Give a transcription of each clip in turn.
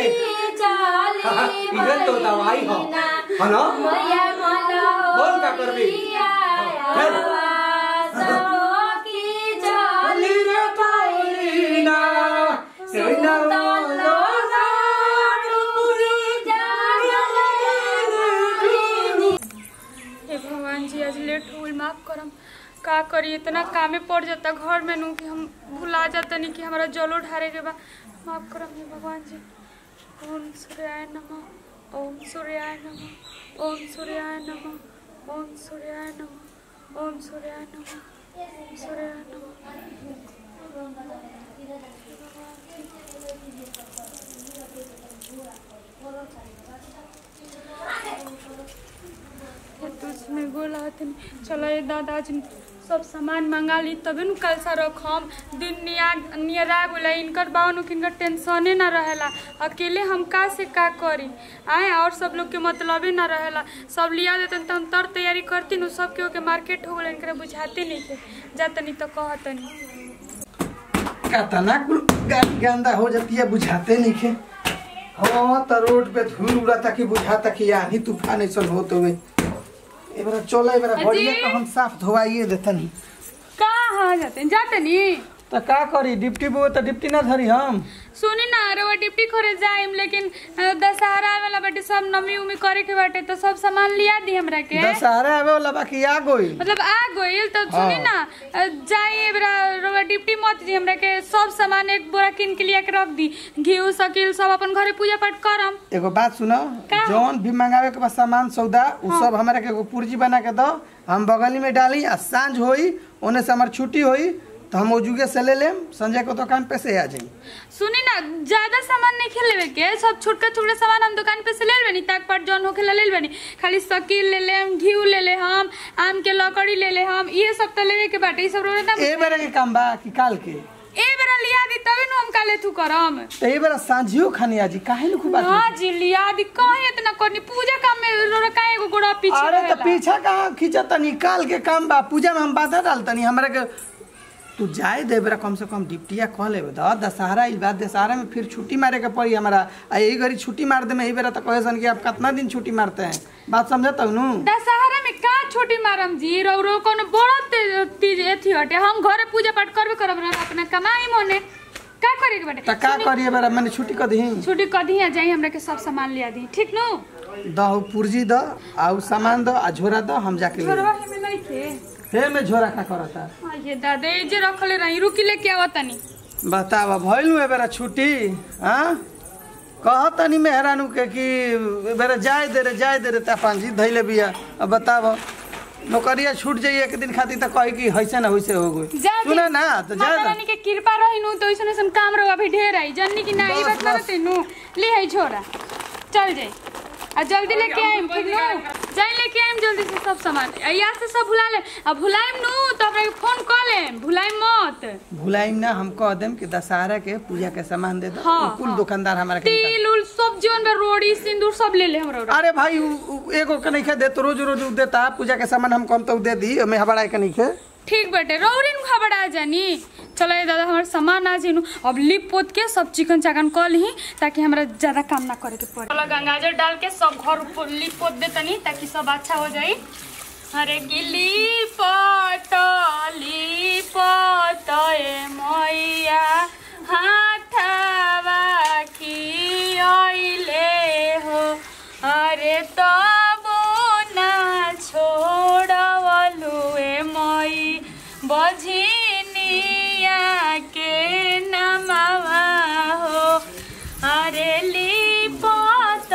इधर तो दवाई हो है ना बोल का करबी चल चली रे पाउलीना सेना हे भगवान जी आज लेट हो गइल माफ करम का करी इतना कामे पड़ जाता घर में नू कि हम भुला जाता नहीं कि हमारा जलो ढारे के बा माफ करम हे भगवान जी ओम सूर्याय नमः ओम सूर्याय नमः ओम सूर्याय नमः ओम सूर्याय नमः ओम सूर्याय नमः ओम सूर्याय नमः तुझमें गोला हथिन चलो ये दादा आज सब सामान मंगा ली तबे नु कल सा रखम दिन निया नियरा गेला इनकर बावन किनकर टेंशने ना रहेला अकेले हम का से का करी आए और सब लोग के मतलबे ना रहेला सब लिया देतन त हम तर तैयारी करती नु सब के ओके मार्केट हो गेला इनकरे बुझाते नहीं के जातनी तो कहतनी कतना कुल गा- गंदा हो जाती है बुझाते नहीं के हाँ तो रोड पे धूल उड़ाता कि बुझाता कि आंधी तूफान ऐसा होते हुए ए बरा चलो ए बरा अजी। बढ़िया तो हम साफ धोवाइए देतनी कहाँ जाते जातनी तो का करी डिप्टी बो तो डिप्टी ना धरी हम सुनी ना रवा डिप्टी करे जाइम लेकिन अ, दशहरा वाला बाटे सब नमी उमी करे के बाटे तो सब सामान लिया दी हमरा के दशहरा आवे वाला बाकी आ गई मतलब आ गइल तो सुनी ना अ, जाई एबरा रवा डिप्टी मत दी हमरा के सब सामान एक बोरा किन के लिया के रख दी घी सकिल सब अपन घरे पूजा पाठ करम एगो बात सुनो का? जौन भी मंगावे के बाद सामान सौदा उ सब हमरा के एगो पुर्जी बना के दो हम बगली में डाली आ सांझ होई ओने से हमार छुट्टी होई तो हम ओजुगे से ले लेम संजय को दुकान पे से आ जाई सुनी ना ज्यादा सामान नहीं खेलेवे के सब छोटका छोटका सामान हम दुकान पे से ले लेबनी ताक पाट जौन होखे ले लेबनी खाली सकील ले लेम घी ले ले हम आम के लकड़ी ले ले हम ये सब तो लेवे के बाटे ई सब रोने ना ए बेरा के काम बा कि काल के ए बेरा लिया दी तबे नु हम काले थू करम तो ए बेरा सांझियो खानी आजी काहे न खूब ना जी लिया दी काहे इतना करनी पूजा काम में रोरा काहे एगो गोड़ा पीछे अरे तो रहेला? पीछा कहाँ खींचा तनी काल के काम बा पूजा में हम बाधा डालतनी हमरा के तू जाए दे बेरा कम से कम डिप्टिया कह ले द दशहरा इस बात दशहरा में फिर छुट्टी मारे के पड़ी हमारा आ यही घड़ी छुट्टी मार दे में यही बेरा तो कहे सन कि आप कितना दिन छुट्टी मारते हैं बात समझता हूँ नु दशहरा में का छोटी मारम जी रो रो कोनो बड़ा ते- तीज एथी हटे हम घरे पूजा पाठ करबे करब ना अपना कमाई मने का करे के बाटे तो का करिए बेरा मैंने छुट्टी कर दी छुट्टी कदी आ जाई हमरा के सब सामान लिया दी ठीक नु द पुर्जी द आ उ सामान द आ झोरा द हम जाके ले छोरवा में नहीं थे हे में झोरा का करता आ ये दादा ए जे रखले रही रुकी लेके आवतनी बतावा भइलु ए बेरा छुट्टी हाँ कह तनी मेहरानू के कि ए बेरा जाए दे रे जाए दे रे तापान जी धैले बिया अब बताव नौकरिया छूट जाई एक दिन खातिर त कही कि हैसे ना होइसे हो गई जा दी। सुना ना तो जा माता रानी के कृपा रही नु तो ऐसन ऐसन काम रहो अभी ढेर आई जन्नी की ना ई बस, बात ना बस। तेनु ले है छोरा चल जाई आ जल्दी लेके आइम ठीक नु जाई लेके आइम जल्दी से सब सामान आ यहाँ से सब भुला ले आ भुलाइम नु तो हमरा के फोन कर ले भुलाइम मत भुलाइम ना हम कह देम कि दशहरा के पूजा के सामान दे दो हाँ, उ कुल हाँ। दुकानदार हमारा के निकाल- तेल उल सब जीवन में रोड़ी सिंदूर सब ले ले हमरा अरे भाई उ, उ, एगो के नहीं खे दे तो रोज रोज उ देता पूजा के सामान हम कम तो दे दी हमें हबड़ा के नहीं खे ठीक बेटे रौरीन खबर आ जानी चलो ये दादा हमारे सामान आ जेनु अब लिप पोत के सब चिकन चाकन कर ली ताकि हमरा ज्यादा काम ना करे के पड़े चलो गंगाजल डाल के सब घर ऊपर लिप पोत दे तनी ताकि सब अच्छा हो जाई अरे गिली पत लिपत ए मैया हाथवा की अइले हो अरे तबो ना छोड़वलु ए मई बझिनिया के नमवा हो अरे लिपत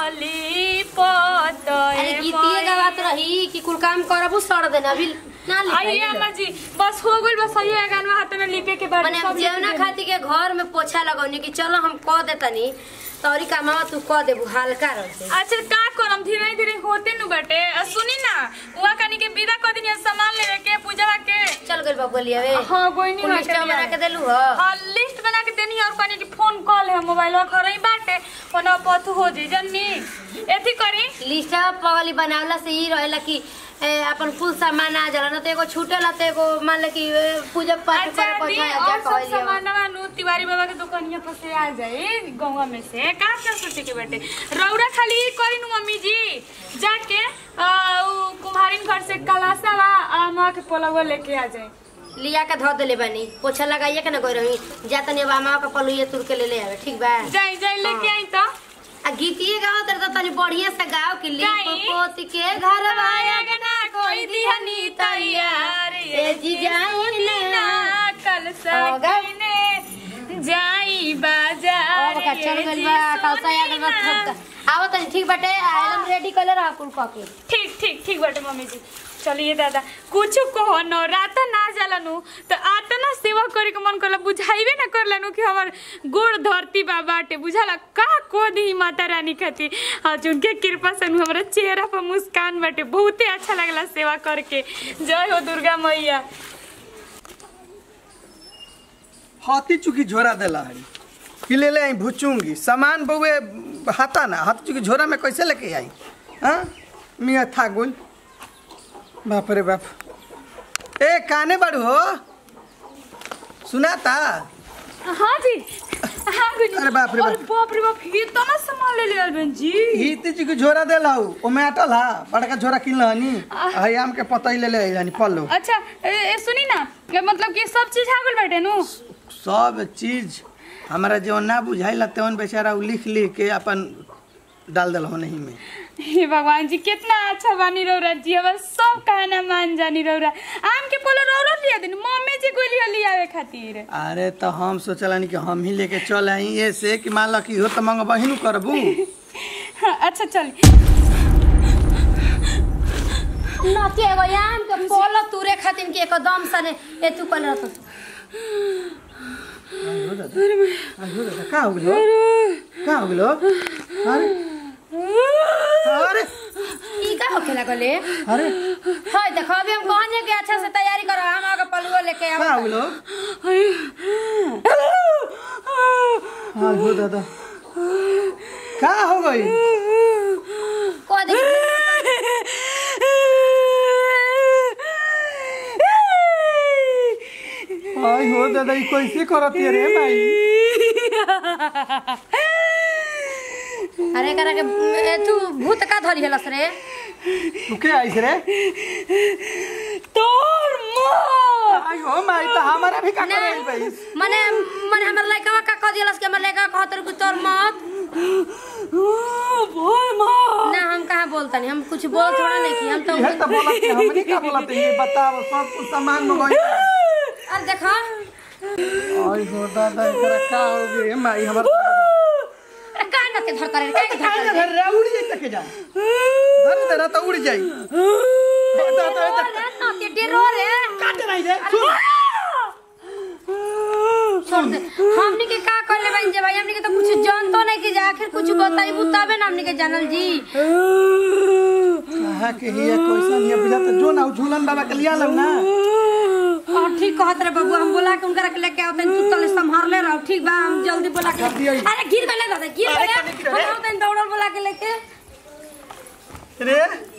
लिपत अरे ए गीतिए मई। गावत रही कि कुल काम करबू सड़ देना अभी ना आइए अम्मा जी बस हो गइल बस आइए गानवा हाथ में लिपे के बाद मने हम जेवना खाती के घर में पोछा लगौनी कि चलो हम कह देतनी तोरी कामवा तू कह देबू हल्का रह दे अच्छा का करम धीरे धीरे होते नु बटे आ सुनी ना उहा कनी के विदा कर दिनिया सामान लेवे के पूजा के चल गइल बाबू लियावे हां कोई नहीं कुल लिस्ट बना के देलू ह हाँ लिस्ट बना के देनी और कनी की फोन कॉल है मोबाइल में घर ही बाटे ओना पथ हो जे जन्नी एथी करी लिस्ट पगली बनावला से ई रहेला कि ए, अपन कुल सामान आ जाला ना तो एगो छूटेला तो एगो मान ले कि ए, पूजा पाठ अच्छा करे दी पहुंचाया और जा सब कहलियो सामानवा नु तिवारी बाबा के दुकानिया पर से आ जाए गौवा में से का क्या सोचे के बेटे रौरा खाली ई करी नु मम्मी जी जाके आ, उ कुम्हारिन घर से कलासावा आ माँ के पोलवा लेके आ जाए लिया के धो देले बानी पोछा लगाइए के ना गई रही जा तनी अब आमा के पलुए तुर के ले ले आवे ठीक बा जाई जाई लेके आई तो आ गीतिए गाओ तेरे तो तनी बढ़िया से गाओ कि ली गाई। पोती के घर वाया गना कोई दिहनी तैयार ए जी जाई ना कल होगा? सकीने जाई बाजार अब का चल गइल बा कलसा आ गइल बा थक आओ तनी ठीक बाटे एकदम रेडी कइले रह कुल क के ठीक ठीक ठीक बाटे मम्मी जी चलिए दादा कुछ कहो न रात ना जलनु तो आता ना सेवा करे के मन करला बुझाइबे ना करलनु कि हमर गोड़ धरती बा बाटे बुझाला का को दी माता रानी खाती आज उनके कृपा से नु हमरा चेहरा पर मुस्कान बाटे बहुते अच्छा लगला सेवा करके जय हो दुर्गा मैया हाथी चुकी झोरा देला हरी कि ले ले आई भुचूंगी सामान बउए हाथा ना हाथी चुकी झोरा में कैसे लेके आई हाँ मियाँ था गुल बाप रे बाप ए काने बाड़ू हो सुनाता हां जी हां गुनी अरे बाप रे बाप। अरे बाप रे बाप ये तो ना सामान ले ले अलबन जी हिती चुकी झोरा देला हूँ ओमे अटल हा बड़का झोरा किनल हनी हई आम के पतई ले ले आई पल्लो अच्छा ए, ए सुनी ना ये मतलब कि सब चीज आ गइल बाटे नु सब चीज हमारा जो ना बुझाइला तेवन बेचारा उ लिख लिख के अपन डाल दिल हो नहीं में हे भगवान जी कितना अच्छा बानी रौरा जी अब सब कहना मान जानी रौरा आम के पोलो रौरा लिया दिन मम्मी जी को लिया लियावे खातिर अरे तो हम सोचलानी कि हम ही लेके चल आई ये से कि मान लो कि हो तो मंग बहिन करबू हाँ, अच्छा चल नती एगो आम के पोल तुरे खातिर के एकदम सने ए तू कल रहत का हो गलो का हो गलो अरे अरे ई का होखे लागले अरे हाय देखो अभी हम कहने के अच्छा से तैयारी करो हम आगे पलुओ लेके का आओ हो गलो हाँ हो दादा का हो गई को देखी आई हो दादा ई कैसे करती रे भाई अरे करा के ए, तू भूत का धरी हलस रे तू के आइस रे तोर माँ आई हो माई तो हमारा भी का ना करे भाई मने मने हमर लइका का कह दिलस के हमर लइका कहत रहे कि तोर मत बोल माँ ना हम कहाँ बोलतनी हम कुछ बोल थोड़ा नहीं की हम तो ये तो बोलत है हमनी का बोलत है ये बताओ सब कुछ सामान मंगाई अरे देखो आई हो दादा एकरा का हो गई माई हमर अरे का न के धरता रे का के काहे धरता ना रे घर रे उड़ जाई तक जा धर दे तो उड़ जाई दादा तो ओ रे न के डेरो रे काट नहीं रे सुन छोड़ दे हमनी के का कहले बन जे भाई हमनी के तो कुछ जानतो नहीं कि जे आखिर कुछ बताइबू तबे ना हमनी के जानल जी कहा के हिया कैसन हिया बुझा तो जो ना उ झूलन बाबा के लिया लब ना और ठीक कहत रे बाबू हम बोला के उनकरा के लेके आवतन तू तले संभाल ले रहो ठीक बा हम जल्दी बोला के जल्दी आई। अरे गिर गले दादा गिर अरे गले कने गिर हम रे? आवतन दौड़ल बोला के लेके रे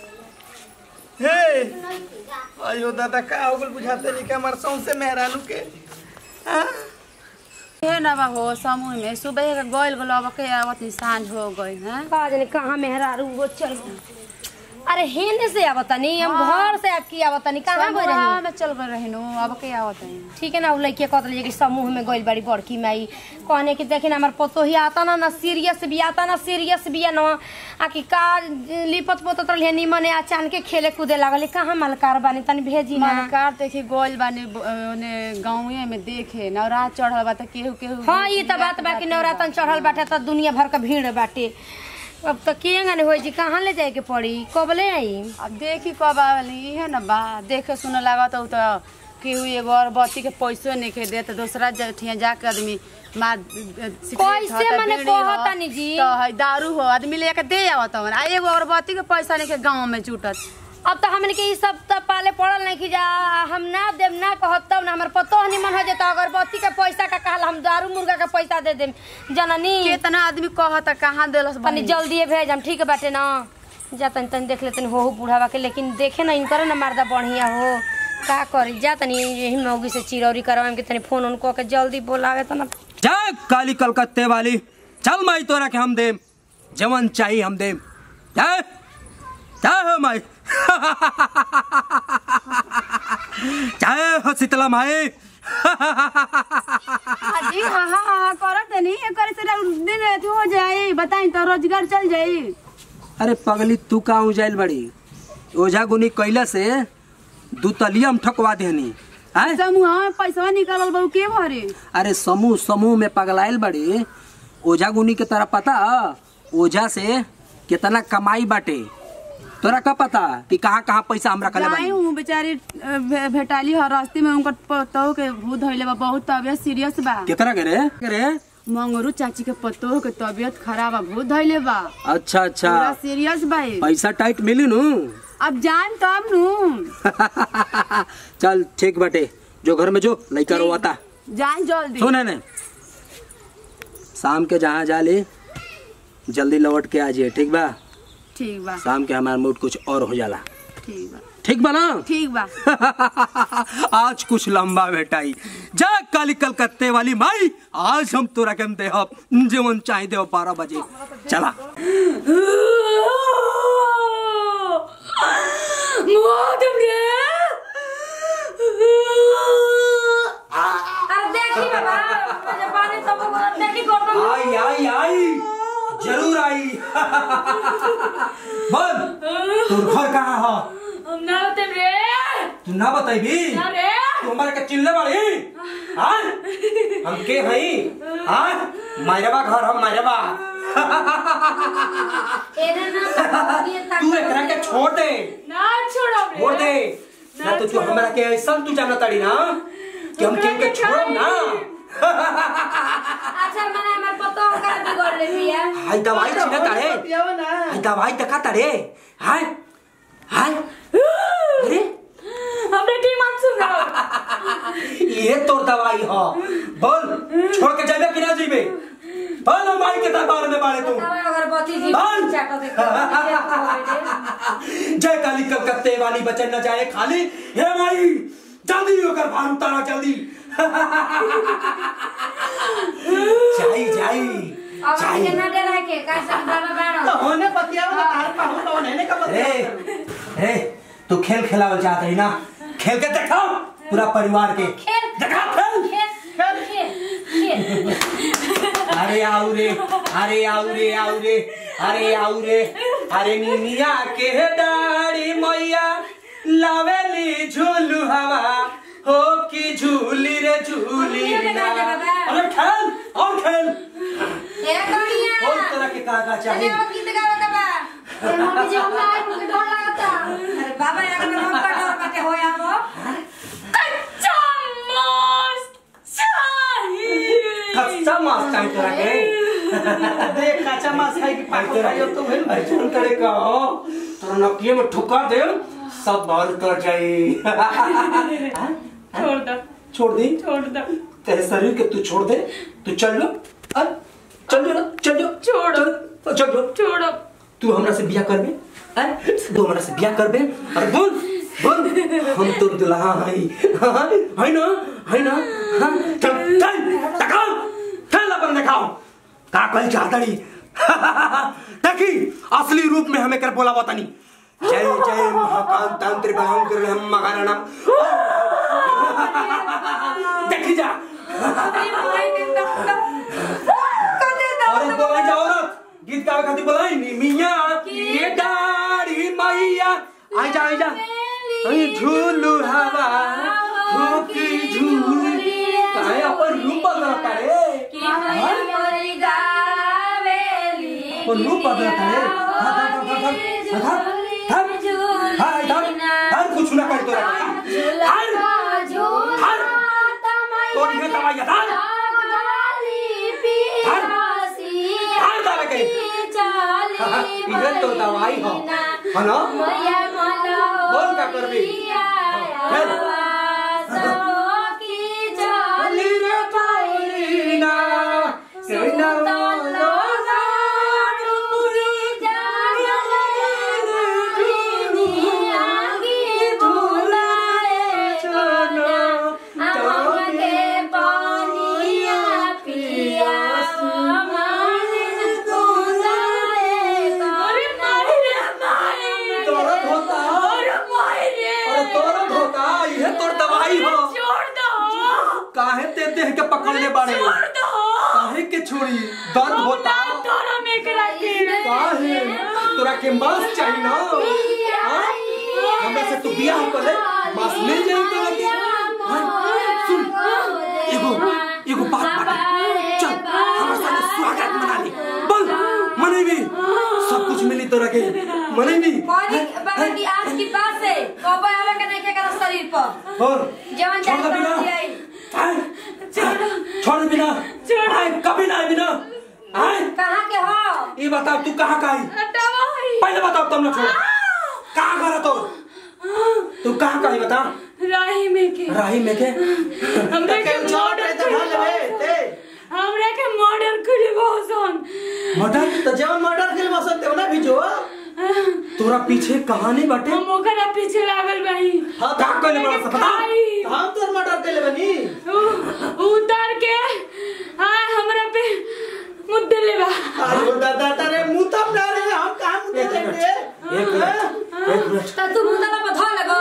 हे आयो दादा का हो गल बुझाते नहीं कि हमार सौं से मेहरानू के हाँ? हे ना बा हो समूह में सुबह के गइल गलो अब के आवत सांझ हो गई हैं का जाने कहां मेहरारू वो चल अरे हेने से आवतनी हम घर से आपकी आवतनी कहां गई समूह रही में चल गए रहनु अब के आवत है ठीक है ना उ लड़के कहत रही कि समूह में गइल बड़ी बड़की माई कहने कि देखिन हमार पतो ही आता ना ना सीरियस भी आता ना सीरियस भी ना आ कि का लिपत पोतत रही निमने अचानक के खेले कूदे लागल कहां मलकार बानी तनी भेजी ना मलकार देखी गइल बानी ब- ओने गांवे में देखे नवरा चढ़ल बा त केहू केहू हाँ ये तो बात बा कि नवरातन चढ़ल बाटे तो दुनिया भर का भीड़ बाटे अब तो केंगा ने होई जी कहाँ ले जाए के पड़ी कब ले आई अब देखी कब आवली इहे न बा देखे सुने लागत उ त केहू एगो अगरबत्ती के पैसो नहीं खे देत दूसरा जठिया जाके आदमी मार कैसे मने कहतानी जी? तो है दारू हो आदमी लेके दे आवत हवन आ एगो अगरबत्ती के पैसा नहीं के गांव में जुटत अब तो हमने के ई सब तो पाले पड़ल नहीं कि जा हम ना देम ना कहब तब ना हमार पतो हनी मन हो जाता अगरबत्ती के पैसा का कहल हम दारू मुर्गा के पैसा दे देम जननी केतना आदमी कहत कहाँ देलस तनी बनी जल्दी भेज हम ठीक बाटे ना जा तनी तनी देख लेतनी हो हो बूढ़ावा के लेकिन देखे ना इनकर ना मर्दा बढ़िया हो का करी जा तनी यही मौगी से चिरौरी करवाएम के तनी फोन उनको के जल्दी बोलावे तना जा काली कलकत्ते वाली चल माई तोरा के हम देम जवन चाहिए हम देम जा जा हो माई जय हो शीतला माई जी हाँ हाँ हाँ करत नहीं करे से दिन अथी हो जाई बताई तो रोजगार चल जाई अरे पगली तू का उजाइल बड़ी ओझा गुनी कैला से दू तलिया हम ठकवा देहनी आय समूह में पैसा निकालल बहु के भरे अरे समूह समूह में पगलाइल बड़ी ओझा गुनी के तरह पता ओझा से कितना कमाई बाटे तोरा का पता कि कहाँ कहाँ पैसा हम रखले जाई बानी हूँ बेचारी अ, भे- भेटाली हर रास्ते में उनकर पतोह के भूत धइले बा बहुत तबियत सीरियस बा कितना करे करे मंगरू चाची के पतोह के तबियत खराब बा भूत धइले बा अच्छा अच्छा पूरा सीरियस बा ये। पैसा टाइट मिली नु अब जान तब नु चल ठीक बाटे जो घर में जो लइका रोवाता जान जल्दी सुन ने शाम के जहाँ जा ले जल्दी लौट के आ जाइए ठीक बा ठीक बा शाम के हमारा मूड कुछ और हो जाला ठीक बा ठीक बा ना ठीक बा आज कुछ लंबा बेटाई जा काली कलकत्ते वाली माई आज हम तोरा के दे जीवन चाहे दे बारह बजे चला अरे देखी बाबा मुझे पानी सब बोलत देखी गोटम आई आई आई जरूर आई बोल तोर घर कहाँ हो हम ना होते रे तू ना बताइबी ना रे तू हमारे के चिल्ले बाड़ी हाँ हम के हई हाँ मायरबा घर हम मायरबा एने ना ये तक तू एकरा के छोड़ दे ना छोड़ो रे छोड़ दे ना तो तू हमरा के ऐसा तू जाना ताड़ी ना कि हम केहू के छोड़ब ना अच्छा मने हमर पतो कर बिगड़ ले बिया हाय दवाई छिने तारे पियावा ना हाय दवाई देखा तारे हाय हाय अरे हमने टीम आप सुन रहा ये तोर दवाई हो बोल छोड़ के जाबे कि ना जीबे बोल हम भाई के दरबार में बाड़े तू तब अगरबत्ती जी बंद। चाको देखो जय काली कलकत्ते वाली बचन न जाए खाली हे भाई जल्दी होकर भार उतारा जल्दी जाई जाई अब जाई ये ना डर है के कैसे बाबा तो बाड़ो होने पतियावा ना तार पाहु तो होने का रे पतिया रे तू खेल खिलावल चाहत रही ना खेल के दिखाओ पूरा परिवार के खेल दिखाओ खेल खेल खेल खेल अरे आऊ रे अरे आऊ रे आऊ रे अरे आऊ रे अरे निनिया के दाढ़ी मैया लावेली झूलू हवा हो की झूली रे झूली ना अरे खेल और खेल ए कनिया और तरह के का का अरे चाहिए वो गीत गावे का बा ए मम्मी जी हम आए मुझे डर लगता अरे बाबा यार में हम का डर बाटे होया वो कच्चा मांस चाहिए कच्चा मांस चाहिए तोरा के देख काचा मांस खाई की पाको खाई तो भेल भाई अर्जुन करे का हो तोरा नकिए में ठुका दे सब बंद कर जाई छोड़ दो छोड़ दी छोड़ दो तेरे शरीर के तू छोड़ दे तू चल लो अरे चल जो ना चल जो छोड़। चल चल जो छोड़ो तू हमरा से बियाह करबे अरे तू हमरा से बियाह करबे अरे बोल बोल हम तो दुल्हा हई हाँ, है ना है ना हाँ, चल चल दिखाओ चल अपन दिखाओ का कल चाहतनी देखी असली रूप में हमें कर बोला बतानी जय जय महाकाल तंत्र बलम कर हम मगारणा देखी जा अरे बोलाई जा औरत गीत गावे खातिर बोलाई नी मिया ये दाढ़ी मैया आई जा आई जा आई झूलू हवा होकी झूली काहे अपन रूप बदलता रे अपन रूप बदलता रे धर धर धर धर धर धर धर धर कुछ ना कर तोरा धर धर तो ये दवाई धर धर धर दवाई के इधर तो दवाई हो है ना बोल का करबी चल चली रे पाउलीना सेना मरले बाड़े छोड़ दो काहे के छोड़ी दर्द होता ना तोरा में करा के काहे तोरा के मांस चाहिए ना हाँ? हमरा से तू बियाह कर ले मांस मिल जाई तोरा के हाँ? सुन एगो एगो बात बाटे चल हमरा साथे स्वागत मना ली बोल मनेबी सब कुछ मिली तोरा के मनेबी कौन बाबा की आज की बात से कबो आवे के नहीं के शरीर पर और जवन छोड़ जान दे बिना कर दिया आए, छोड़ दे बिना छोड़। आए, कभी ना आए बिना आए कहाँ के हो ये बताओ तू कहाँ का आई दवाई पहले बताओ तुम लोग छोड़ कहाँ का रहा तो तू कहाँ का आई बता राही में के राही में के हमरा के के चौट मर्डर है तो ढा लेबे ते हमरा के मर्डर करे बहुसन मर्डर तो जवन मर्डर के बसन देव ना भिजो तोरा पीछे कहानी बाटे हम ओकरा पीछे लागल बाही हाँ का कहले बड़ा सा बता खाई। हम तोर मर्डर के लेबे नी उ- उतार के हाय हमरा पे मुद्दे लेबा अरे दादा तारे मुंह तब ना रे हम कहां मुंह एक मिनट देंगे एक मिनट एक मिनट तो तू मुंडा पर धो लगो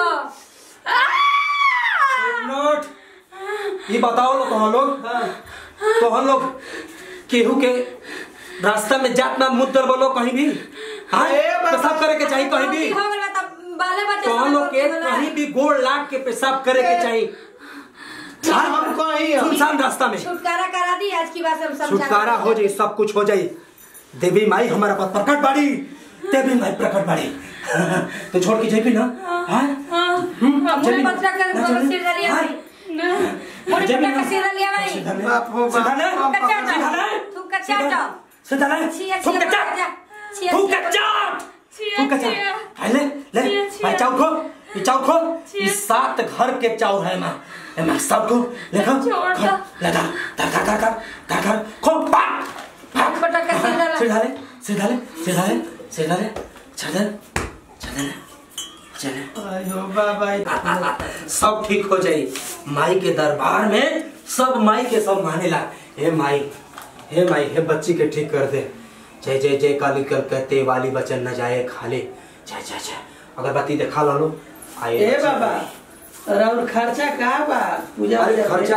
एक मिनट ये बताओ लोग कहाँ लोग तो हम लोग केहू के रास्ता में जात ना मुद्दर बोलो कहीं भी हाँ ए बाबा। पेशाब करे के चाहिए कहीं भी हो गइल बा तब बाले बच्चे तो हम लोग के कहीं भी गोड़ लाग के पेशाब करे के चाहिए हाँ, हम कहीं सुनसान रास्ता में छुटकारा करा दी आज की बात से हम समझा छुटकारा हो जाए सब कुछ हो जाए देवी माई हमारा पास प्रकट बाड़ी देवी माई प्रकट बाड़ी तो छोड़ के जाइबी ना हाँ मुंह जमीन- पत्रा कर ना जमीन- सिर डालिया हाँ? भाई मुंह जमीन- पत्रा कर सिर डालिया भाई सीधा ले। बाप हो बाप। सीधा ले। थूक का चाट सीधा ले। थूक का चाट सीधा ले। छिया थूक छिया का चाट। छिया थूक का छिया चाट। छिया, थूक का छिया। चाट। हाय ले ले छिया, छिया। भाई चाउर खो ये चाउर खो छिया। ये सात घर के चाउर है माँ ए माँ सब को ले खो छोड़ खो दो। ले धर धर धर धर धर धर धर खो पाक पाक पटक के सीधा ला। सीधा ले सीधा ले सीधा ले सीधा ले छड़ दे छड़ दे चले अयो बाबा सब ठीक हो जाई माई के दरबार में सब माई के सब मानेला हे माई हे माई हे बच्ची के ठीक कर दे जय जय जय काली कलकत्ते वाली बचन न जाए खाले जय जय जय अगरबत्ती देखा लो लो आए ए बाबा और खर्चा का बा पूजा अरे उजा में? खर्चा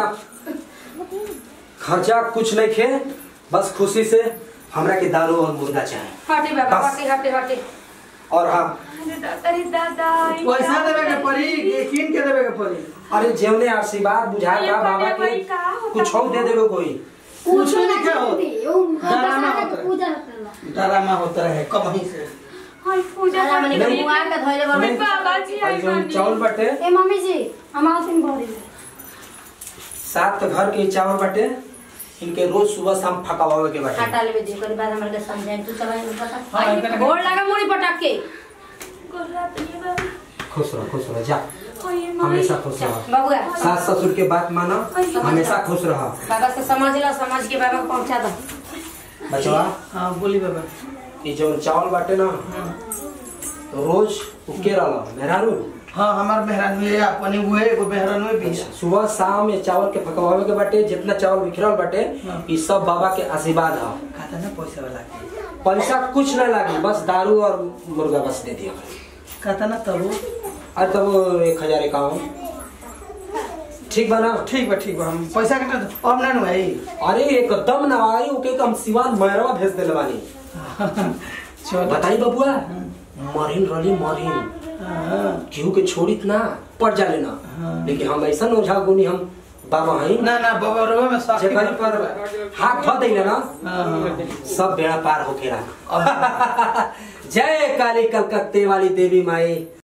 खर्चा कुछ नहीं खे बस खुशी से हमरा के दारू और मुर्गा चाहिए हटे बाबा बस। हटे हटे हटे और हाँ अरे दादा रे दादा पैसा देवे के पड़ी कि कीन के देवे के पड़ी अरे जेवने आशीर्वाद बुझाए ये का बाबा बड़े के भाई का होता कुछ और दे देवे कोई कुछ नहीं क्या हो डरामा होता है डरामा होता है कहीं से हाय पूजा अरे मने करनी के मुआ के धोइले बा नहीं। बाबा जी और आई जो चावल बाटे ए मम्मी जी हम आउसिन भरी सात घर के चावल बाटे इनके रोज सुबह शाम फकावे के बाटे हटा लेबे दिन कर बाद हमरा के समझाए तू चला इन हाँ, पता इनका- गोड़ लगा मुड़ी पटक के गोरा ये बाबा खुश रहो खुश रहो जा हाय माई हमेशा खुश रहो बाबूआ सास ससुर के बात मानो हमेशा खुश रहो बाबा से समझ लो समझ के बाबा को पहुंचा दो बचवा हाँ बोली बाबा ये जो चावल बाटे ना तो रोज उके रहो मेहरारू हाँ हमार मेहरान हुए अपने हुए एगो मेहरान हुए भी है। सुबह शाम ये चावल के फकवावे के बाटे जितना चावल बिखरल बाटे हाँ। ये सब बाबा के आशीर्वाद है खाता ना पैसा वाला के पैसा कुछ नहीं लागी बस दारू और मुर्गा बस दे दिया खाता ना तब आज तब एक हजार इक्यावन ठीक बना ठीक बा ठीक बा हम पैसा के ना अब ना नु आई अरे एकदम ना आई ओके हम सिवान मैरवा भेज देले बानी चल बताई बबुआ मरिन रली मरिन हाँ। केहू के छोड़ित ना पड़ जाले ना लेकिन हम ऐसा ओझा गुनी हम बाबा हई ना ना बाबा रोवे में साथी जेकर पर पर हाथ धो देले ना हाँ हाँ सब बेड़ा पार होकेला जय काली कलकत्ते वाली देवी माई